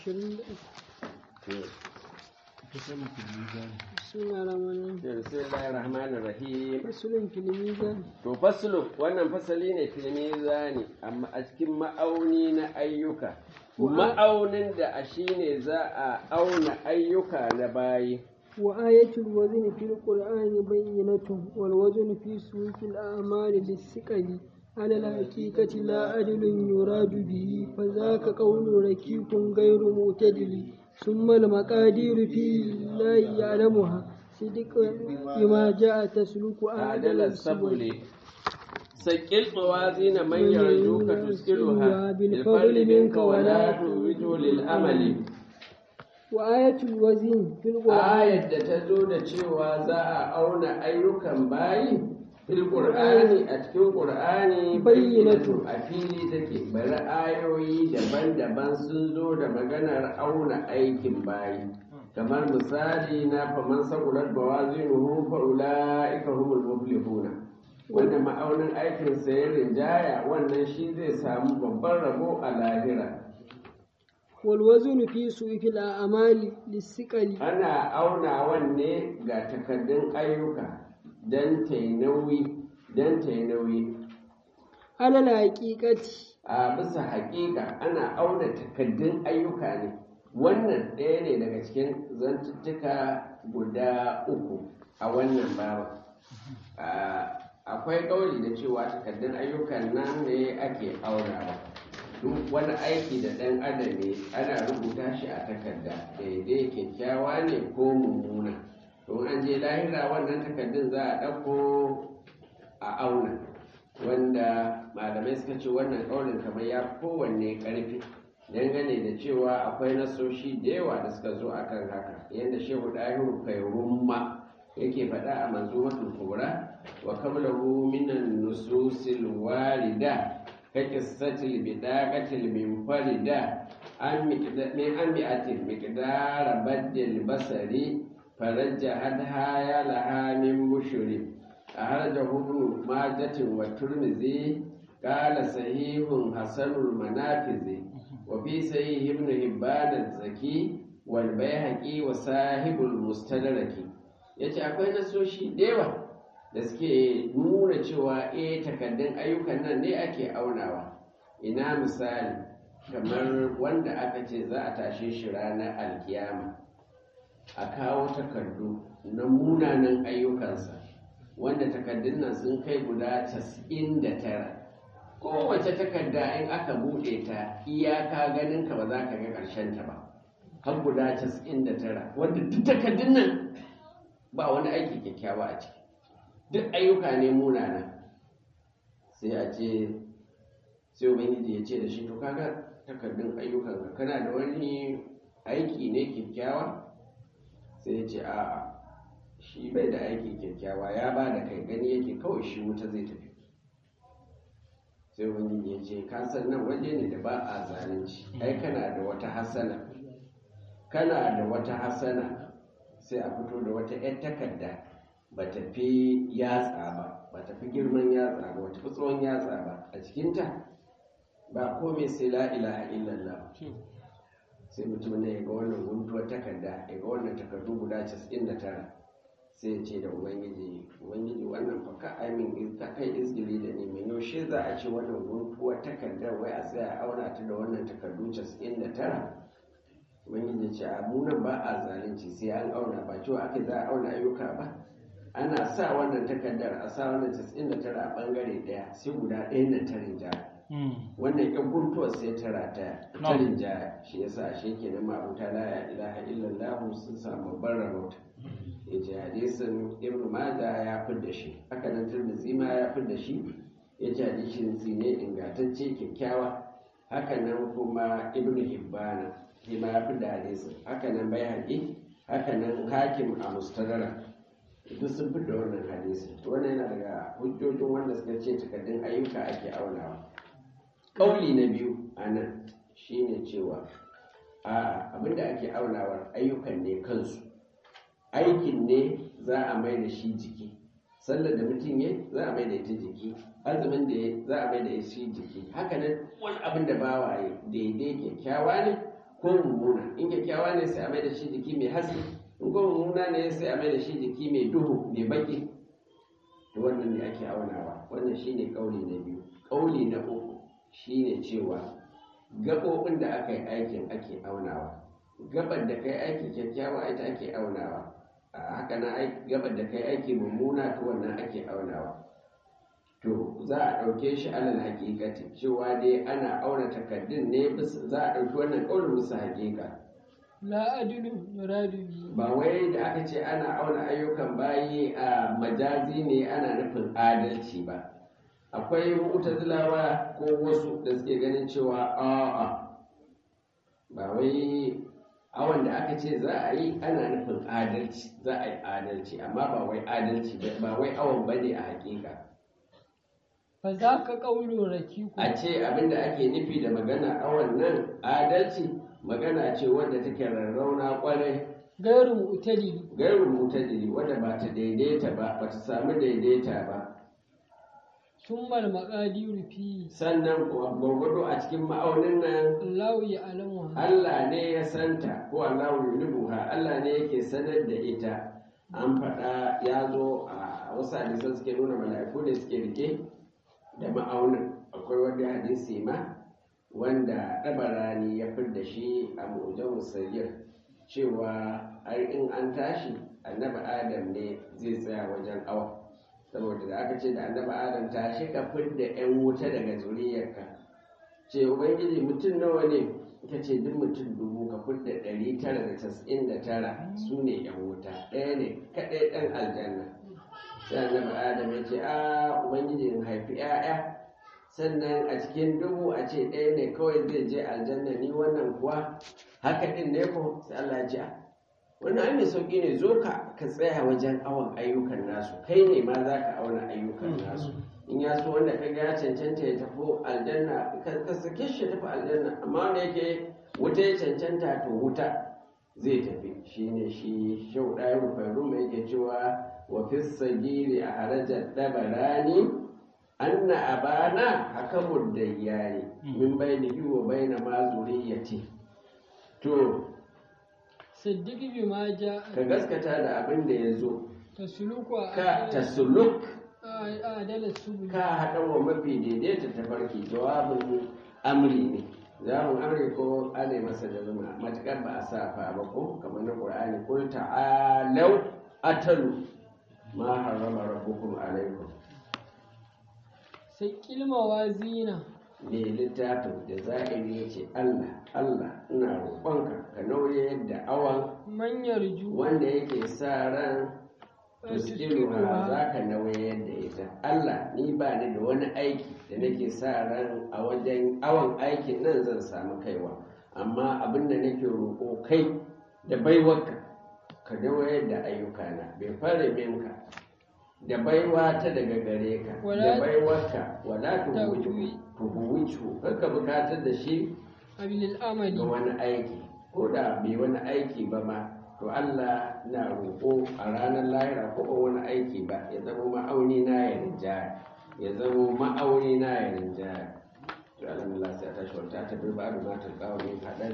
ashirin da suna ramanin bismillahir rahmanir rahim fasulun filimizan to faslu wannan fasali ne filmizani amma a cikin ma'auni na ayyuka ma'aunin da a shine za a auna ayyuka na bayi wa ayatul wazn fil qur'ani bayyinatun wal wazn fi suqil a'mali lis-siqali على الحقيقة لا عدل يراد به فذاك قول ركيك غير معتدل ثم المقادير في الله يعلمها صدق بما جاء تسلك عدل السبل سكل موازين من يرجوك تسكلها بالفضل منك ولا توجه للأمل وآية الوزين في القرآن آية تزود cewa za a auna ayyukan bayi fil qur'ani a cikin qur'ani bayyinatu a fili take bari ayoyi daban-daban sun zo da maganar auna aikin bayi kamar misali na faman sagulat bawazinuhu fa ulaika humul muflihuna wanda ma'aunin aikin sa ya rinjaya wannan shi zai samu babban rabo a lahira والوزن في سوء الأعمال للثقل ana aunawan ne ga takaddun ayyuka don ta nauyi don ta nauyi على الحقيقة a bisa haƙiƙa ana auna takaddun ayyuka ne wannan ɗaya ne daga cikin zantuttuka guda uku a wannan babu akwai ƙauli da cewa takaddun ayyukan nan ne ake aunawa duk wani aiki da ɗan adam ne ana rubuta shi a takarda daidai kyakkyawa ne ko mummuna don an je lahira wannan takardun za a ɗauko a auna wanda malamai suka ce wannan ƙaunin kamar ya kowanne ƙarfi dangane da cewa akwai nasoshi da yawa da suka zo akan haka yadda shehu ɗahiru kai rumma yake faɗa a manzumatul kubra wa qablahu minan nususil warida كقصة البداقة المنفردة من أمئة مقدار بد البصر فرجحتها يا لها من بشر أخرجه ابن ماجة والترمذي قال صحيح حسن المنافذ وفي صحيح ابن هبان الزكي والبيهقي وصاحب المستدرك yace akwai nasoshi da yawa da suke nuna cewa eh takaddun ayyukan nan ne ake aunawa ina misali kamar wanda aka ce za a tashe shi ranar alkiyama a kawo takardu na munanan ayyukansa wanda takaddun nan sun kai guda casa'in da tara kowace takarda in aka buɗe ta iyaka ganin ka ba za ka ga ƙarshen ta ba har guda casa'in da tara wanda duk takaddun nan ba wani aiki kyakkyawa a ciki duk ayyuka ne munana sai a ce sai ubangiji ya ce da shi to kaga takardun ayyukan ka kana da wani aiki ne kyakkyawa sai ya ce a'a shi bai da aiki kyakkyawa ya ba da kai gani yake kawai shi wuta zai tafi sai ubangiji ya ce ka san nan waje ne da ba a zalunci ai kana da wata hasana kana da wata hasana sai a fito da wata 'yan takarda ba ta fi yatsa ba ba ta fi girman yatsa ba wata fi tsawon yatsa ba a cikinta ba komai sai la ilaha illallah sai mutum ne ya ga wannan guntuwar takarda ya ga wannan takardu guda 99 sai ya ce da ubangiji ubangiji wannan fa ka aimin ka kai izgili da ni mai yaushe za a ce wannan guntuwar takardar wai a tsaya a auna ta da wannan takardu 99 ubangiji ce a munan ba a zalunci sai an auna ba cewa aka za a auna ayyuka ba ana sa wannan takardar a sa wannan 99 a bangare daya sai guda ɗaya na tarin jaya wannan yan guntuwar sai tara ta tarin jaya shi yasa shi ke nan ma'abuta la ilaha illallah sun samu babban rabauta ya ce hadisin ibn majah ya fidda shi haka nan tirmidhi ma ya fidda shi ya ce hadisin ne ingantacce kyakkyawa haka nan kuma ibn hibbana shi ma ya fidda hadisin haka nan bai haƙi haka nan hakim a mustadara duk sun fi da wannan hadisi wannan yana daga hujjojin wanda suka ce takardun ayyuka ake aunawa ƙauli na biyu a nan shine cewa a abinda ake aunawar ayyukan ne kansu aikin ne za a mai da shi jiki sallar da mutum ya za a mai da ita jiki azumin da ya za a mai da shi jiki haka nan wani abin da bawa ya daidai kyakkyawa ne ko mummuna in kyakkyawa ne sai a mai da shi jiki mai haske in ko mummuna ne sai a mai da shi jiki mai duhu mai baki to wannan ne ake aunawa wannan shine kauli na biyu kauli na uku shine cewa gaɓoɓin da aka yi aikin ake aunawa gabar da kai aiki kyakkyawa ita ake aunawa a haka na gabar da kai aiki mummuna to wannan ake aunawa to za a ɗauke shi alal hakikati cewa dai ana auna takardun ne za a ɗauki wannan ƙaunin musu hakika la adilu yuradu bi ba wai da aka ce ana auna ayyukan bayi a majazi ne ana nufin adalci ba akwai mu'tazilawa ko wasu da suke ganin cewa a'a ba wai awon da aka ce za a yi ana nufin adalci za a yi adalci amma ba wai adalci ba wai awon bane a hakika fa za ka ƙaulo rakiku a ce abinda ake nufi da magana awon nan adalci magana ce wadda take rarrauna kwarai gairu mu'tadili gairu mutadili wadda ba ta daidaita ba ba ta samu daidaita ba summal maqadiru fi sannan kuwa gwargwado a cikin ma'aunin nan Allahu ya alamu Allah ne ya santa ko Allah yulubuha Allah ne yake sanar da ita an faɗa ya zo a wasu hadisan suke nuna mala'iku ne suke rike da ma'aunin akwai wani hadisi ma wanda ɗabarani ya da shi a mu'ujan musayyar cewa har in an tashi annabi adam ne zai tsaya wajen awa saboda da aka ce da annabi adam tashi ka fidda 'yan wuta daga zuriyarka ce ubangiji mutum nawa ne ka ce duk mutum dubu ka fidda ɗari tara da casa'in da tara su ne 'yan wuta ɗaya ne kaɗai ɗan aljanna sai annabi adam ya ce a ubangiji in haifi 'ya'ya sannan a cikin dubu a ce ɗaya ne kawai zai je aljanna ni wannan kuwa haka ɗin ne ko sai Allah ya ce wannan ai mai sauƙi ne zo ka ka tsaya wajen awon ayyukan nasu kai ne ma za ka auna ayyukan nasu in ya so wanda ka ga ya cancanta ya tafi aljanna ka sake shi ya tafi aljanna amma wanda yake wuta ya cancanta to wuta zai tafi shine shi shau ɗaya rufaru mai yake cewa wa fi sagiri a harajar dabarani anna abana hakamud dayyani min bainihi wa baina ma zuriyati to siddiq bi ma ja ka gaskata da abin da ya zo tasluku ka tasuluk a adala subul ka haɗa wa mafi daidaita tafarki jawabin amri ne jawabin amri ko ana masa da zuma matuƙar ba a sa fa ba ko kamar na ƙur'ani kul ta'alau atalu ma harrama rabbukum alaikum sai kilma wazina ne littafin da za'iri ya ce Allah Allah ina roƙonka ka nauye yadda awan manyar ju wanda yake sa ran tuskiruwa za ka nauye yadda ita Allah ni ba ni da wani aiki da nake sa ran a wajen awan aikin nan zan samu kaiwa amma abin da nake roƙo kai da baiwarka ka nauye da ayyukana bai fara minka da baiwa ta daga gare ka da Wala- baiwarka wala Ta'wi. tuhuwicu kakka bukatar da shi abilil amali ga wani aiki ko da bai wani aiki ba ma to Allah na roƙo a ranar lahira ko ba wani aiki ba ya zama ma'auni na ya rinjaya ya zama ma'auni na ya rinjaya to alhamdulillah sai ta shi wata ta bai ba da matar kawo ne kaɗan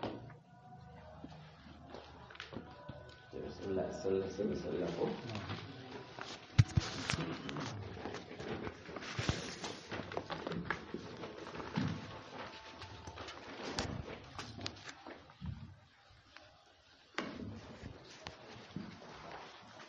sallah sallah sallah sallah ko